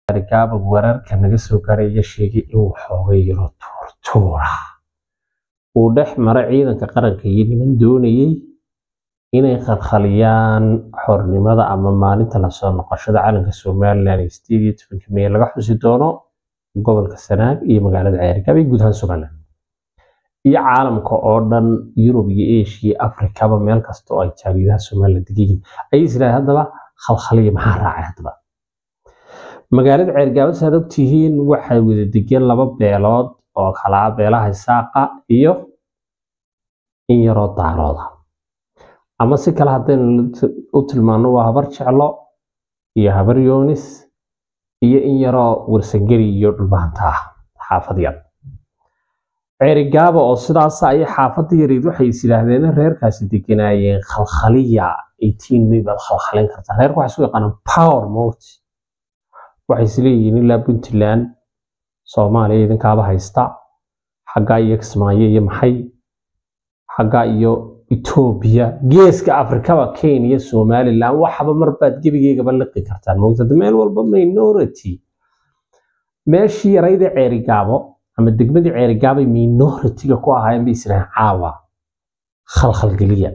gaaba wararka naga soo gaaraya sheegay in waxoogay yaro tuurtuura uu dhex maro ciidanka qaranka iyo niman doonayay inay khalkhaliyaan xornimada ama maalinta lasoo noqoshada calanka somalilan ee sideed iyo tobanka mey laga xusi doono gobolka sanaag iyo magaalada ceerigaab iyo guud ahaan somalilan iyo caalamka oo dhan yurub iyo asia afrikaba meel kasta oo ay jaariidaha somalilan degayiin ayay isiraaheen haddaba khalkhaliya maxaa raacay haddaba magaalada ceergaabad saad ogtihiin waxay wada degeen laba beelood oo kalaa beelaha isaaqa iyo in yaroo daarooda ama si kale haddaynu u tilmaano waa habar jeclo iyo habar yoonis iyo in yaroo warsangeri iyo dhulbaanta ah xaafad yar ceerigaaba oo sidaas ayay xaafadda yareed waxay is yidhaahdeen reerkaasi deganaayeen khalkhaliya eighteen may baad khalkhalin kartaa reerka waxay isu yaqaanaan power mot waxay isleeyihiin ilaa puntland soomaaliya idinkaaba haysta xaggaa iyo kismaayo iyo maxay xaggaa iyo etoobiya geeska afrikaba kenya somalilan waxaba marbaad gebigeygaba liqi kartaan moogtada meel walba minority meeshii yarayda ceerigaabo ama degmadii ceerigaabay minority-ga ku ahaayeen bay israahaan caawa khalkhalgeliya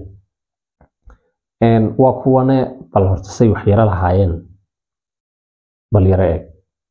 waa kuwane bal horta say waxyaro lahaayeen bal yaro eeg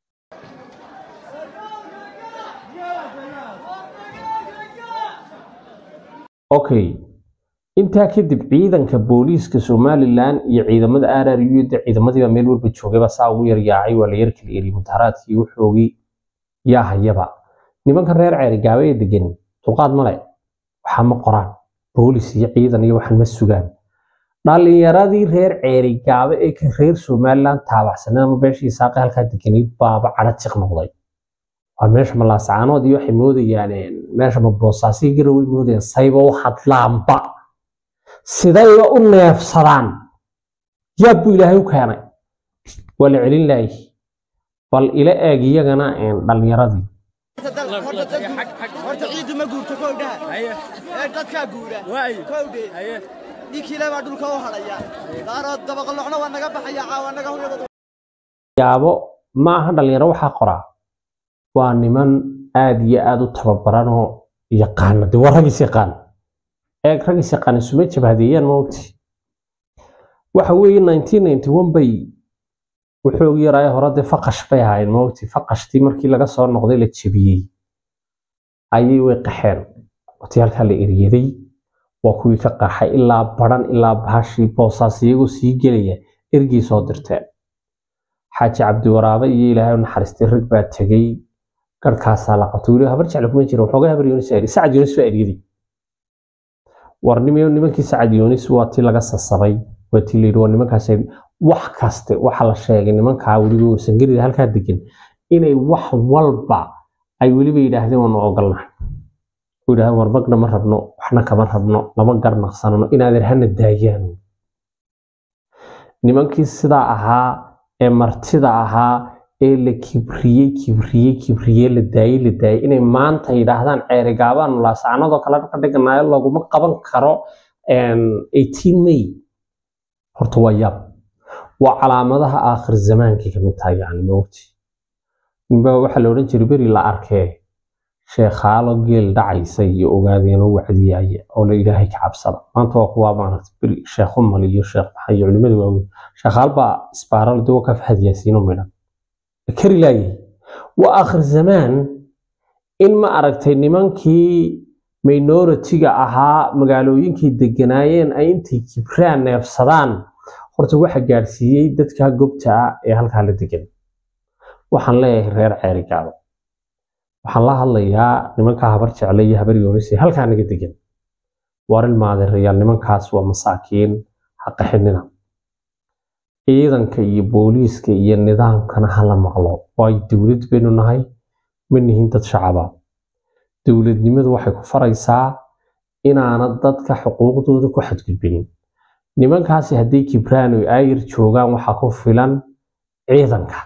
okay intaa kadib ciidanka booliiska somalilan iyo ciidamada rru de ciidamadiiba meel walba joogayba saa ugu yaryaacay waa la yar kala eriyay mudaharaadkii wuxoogii yaa hayaba nimankan reer ceerigaaba ee degan dulqaad male waxaa ma qoraan boolis iyo ciidan iyo waxan ma sugaan dhalinyaradii reer ceerigaaba ee ka reer somalilan taabacsaneen ama beeshii saaqe halkaa deganayd baaba cadho jiq noqday waa meesha malaasacaanood iyo waxay moodayaan meesha ma boosaasii garaway moodayaan sayba u hadlaanba sidayba u neefsadaan yaab buu ilaahay u keenay waa la celin laayay bal ila eeg iyagana dhalinyaradii horta ciiddu ma guurto kowdhaha ee dadkaa guura kowdhe ninkiile baa dhulka u hadhaya daarood dabaqalocna waa naga baxaya caawa naga hoyada yaabo ma aha dhalinyaro waxaa qoraa waa niman aad iyo aad u tababaran oo yaqaana de waa ragis yaqaan eeg ragis yaqaan isuma jabhadeeyaan maogti waxa weeye nineteen ninety one bay wuxuu yaraayo hore dee faqash bay ahaayeen maogti faqashtii markii laga soo noqday la jebiyey ayay way qaxeen wati halkaa la eriyaday waa kuwii ka qaxay ilaa baran ilaa bahashii boosaas iyagoo sii gelaya ergii soo dirteen xaaji cabdiwaraabe iyo ilaahay u naxariistay rag baa tegey garhkaasaa la qabtay weli habar jecla kuma jira waxoogaa habar yoonis eri sacad yoonis baa eryaday war nimankii sacad yoonis waa tii laga sasabay waa tii layidhi waa nimankaas wax kaste waxa la sheegay nimankaa weliba warsangerida halkaa degan inay wax walba ay weliba yidhaahdeen waanu ogolnahay u yidhahdeen war magna ma rabno waxna kama rabno lama garnaqsanano inaadan hana daayaan nimankii sidaa ahaa ee martida ahaa ee la kibriyey kibriyey kibriyey la daayey la daayey inay maanta yidhaahdaan ceerigaabaan laasacanadoo kale ka dhiganayo laguma qaban karo eighteen may horta waa yaab waa calaamadaha aakhir zamaankii kamid tahay yani maogti ninbaa waxaa la odhan jiray beri la arkee sheekhaalo geel dhacaysa iyo ogaadeeno wacdiyaaya oo la ilaahay ka cabsada maanta waa kuwaa maaragta beri sheekh umal iyo sheekh maxay iyo culimada waaweyn sheekhaal baa isbaaral de ka fahad yaasiino midhan kari laayay waa aakhir zamaan in ma aragtay nimankii minority-ga ahaa magaalooyinkii deganaayeen ay intay kibraan neefsadaan horta waxa gaadhsiiyey dadka gobta ah ee halkaa la degan waxaan leeyahay reer ceerigaabo waxaan la hadlayaa nimankaa habar jecle iyo habar yoonis ee halkaa naga degan warin maadeerayaal nimankaas waa masaakiin haqaxinina ciidanka iyo booliiska iyo nidaamkana hala maqlo waayo dowlad baynu nahay ma nihin dad shacaba dowladnimadu waxay ku faraysaa inaana dadka xuquuqdooda ku xadgudbinin nimankaasi hadday kibraan oy aayir joogaan waxaa ku filan ciidanka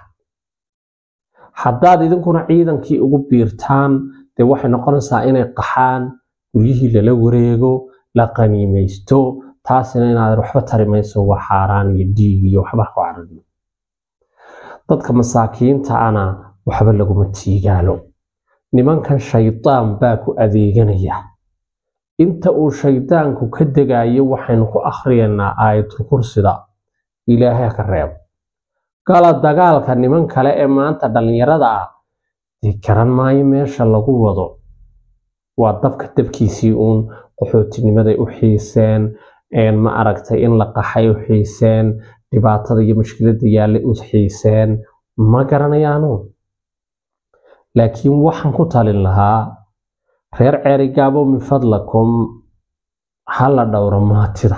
haddaad idinkuna ciidankii ugu biirtaan dee waxay noqonaysaa inay qaxaan guryihii lala wareego la qaniimaysto taasina inaad waxba tari mayso waa xaaraan iyo dhiig iyo waxba ku cararno dadka masaakiinta ana waxba laguma tiigaalo nimankan shaydaan baa ku adeeganaya inta uu shaydaanku ka degayo waxaynu ku akhriyanaa aayatul kursida ilaahay ka reeb gala dagaalka niman kale ee maanta dhallinyarada ah dee garan maayo meesha lagu wado waa dabka dabkiisii uun qaxootinimaday u xiiseen ma aragtay in la qaxay u xiiseen dhibaatada iyo mushkiladda yaallay u xiiseen ma garanayaanu laakiin waxaan ku talin lahaa reer ceerigaabo min fadlakum ha la dhowro maatida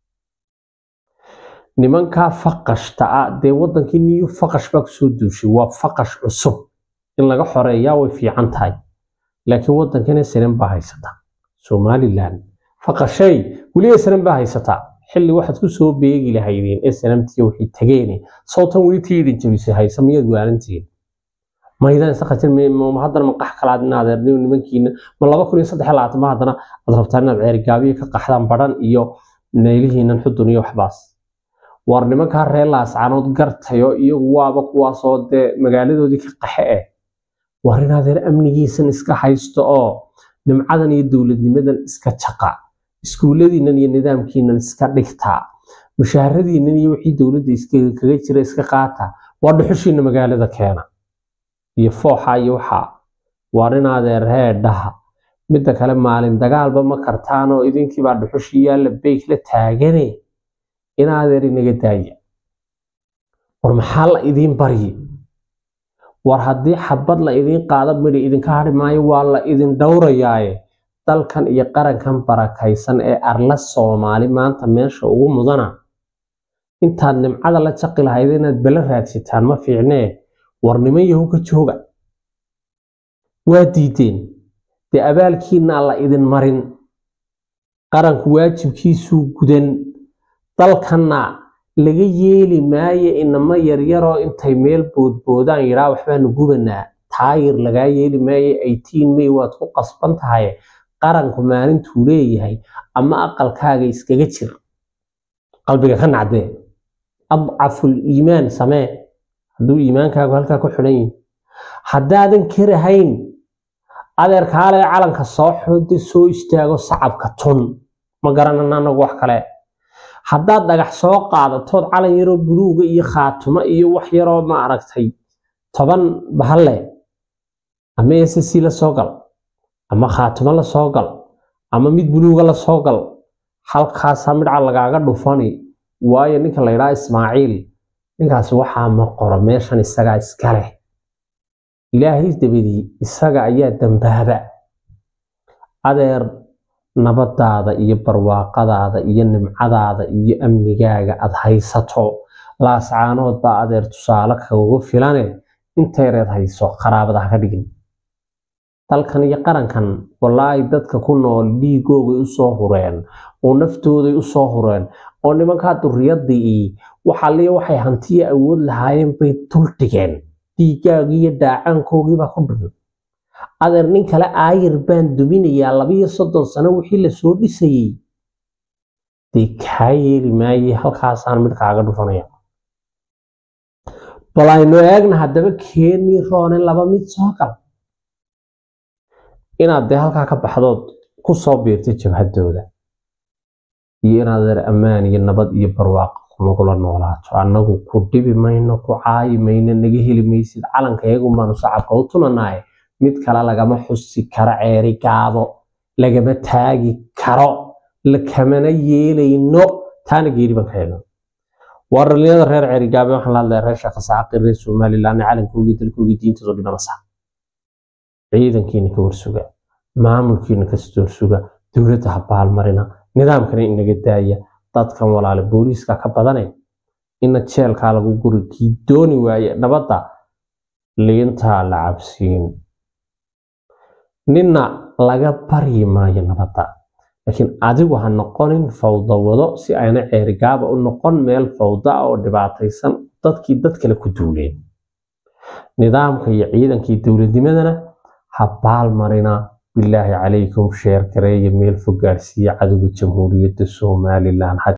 nimankaa faqashta ah dee wadankii niyu faqash baa kusoo duushay waa faqash cusub in laga xoreeyaa way fiican tahay laakiin wadankana sanan baa haysata somalilan faqashay weliba sanan baa haysataa xilli waxaad ku soo beegi lahaydeen ee sanamtiya waxay tageene sawtan weli tiidin jabisay haysa miyaad waalantiin maydaan isa qajin haddana maqax kalaad in adeerniyo nimankiina ma laba kun iyo saddex labaatan ma haddana aad rabtaan inaad ceerigaabiyo ka qaxdaan badhan iyo neelihiinan xudun iyo waxbaas war nimankaa reer laascaanood gartayo iyagu waaba kuwaasoo dee magaaladoodii ka qaxe eh war in adeer amnigiisan iska haysto oo nimcadan iyo dowladnimadan iska jaqa iskuulladiinan iyo nidaamkiinan iska dhigtaa mushaharadiinan iyo wixii dowladda kaga jira iska qaata waa dhuxushiina magaalada keena iyo fooxa iyo waxaa waar in adeer heedhaha midda kale maalin dagaalba ma kartaanoo idinkiibaa dhuxushii yaalla beyg la taagane in adeer inaga daaya war maxaa la idiin baryi war haddii xabad la idiin qaada midhi idinka hadhi maayo waa la idin dhowrayaaye dalkan iyo qarankan barakaysan ee arla soomaali maanta meesha ugu mudana intaad nimcada la jaqi lahayd inaad bala raadsitaan ma fiicnee war niman yahow ka jooga waa diideen dee abaalkiinaa la idin marin qaranku waajibkiisuu gudan dalkanna laga yeeli maayo inamo yaryaroo intay meel boodboodaan yidhaa waxbaanu gubanaa taayir lagaa yeeli maayo eighteen may waad ku qasban tahay qaranku maalintuu leeyahay ama aqalkaaga iskaga jir qalbiga ka nacdee adcaful iimaan samee hadduu iimaankaagu halkaa ku xidhan yihi haddaadan karahayn adeerkaalee calanka soo xoode soo istaago sacabka tun ma garanana anagu wax kale haddaad dhagax soo qaadatood calan yaroo buluuga iyo khaatumo iyo wax yaroo ma aragtay toban bahalle ama ssc la soo gal ama khaatumo la soo gal ama mid buluuga la soo gal halkaasaa midca lagaaga dhufani waayo ninka la ydhaa ismaaciil ninkaas waxaa ma qoro meeshan isagaa iska leh ilaahay dabadii isaga ayaa dambaaba adeer nabadaada iyo barwaaqadaada iyo nimcadaada iyo amnigaaga aad haysato laascaanood baa adeer tusaale kagugu filane intayreed hayso qaraabada ha ka dhigin dalkan iyo qarankan walaahi dadka ku nool dhiigoogay usoo hureen oo naftooday usoo hureen oo nimankaa duriyadii waxaliya waxay hantiya awood lahaayeen bay dul dhigeen dhiigaagii iyo dhaacaankoogiibaa ku dhigan adeer nin kale aayar baan duminayaa labiyo soddon sano wixii lasoo dhisayey dee kaa yeeli maaye halkaasaan mid kaaga dhufanaya bal aynu eegna haddaba keenii roone laba mid soo gal inaad dee halkaa ka baxdood ku soo biirtay jabhadooda iyo inaad adeer ammaan iyo nabad iyo barwaaqo kunagula noolaato annagu ku dhibi mayno ku caayi mayno naga heli maysid calanka iyagun baanu sacabka u tumanaaye mid kale lagama xusi karo ceeri gaabo lagama taagi karo lakamana yeelayno taana geeri baan ka helno waa dhalinyada reer ceeri gaabe waxaan la hadlaya reer shaqasaaqi reer somaliland calankoogii dalkoogii diintooda dhinamasa ciidankiina ka warsuga maamulkiina ka storsuga dowladda ha baalmarina nidaamkana inaga daaya dadkan walaale booliiska ka badane ina jeelkaa lagu guri kii dooni waaye nabadda liintaa la cabsiin ninna laga baryi maayo nabadda laakiin adigu ha noqonin fawdawado si ayna ceerigaaba u noqon meel fawda oo dhibaataysan dadkii dad kale ku duuleen nidaamka iyo ciidankii dowladnimadana ha baalmarina bilaahi calaykum sheer gareeya meel fog gaarsiiya cadowga jamhuuriyadda somalilan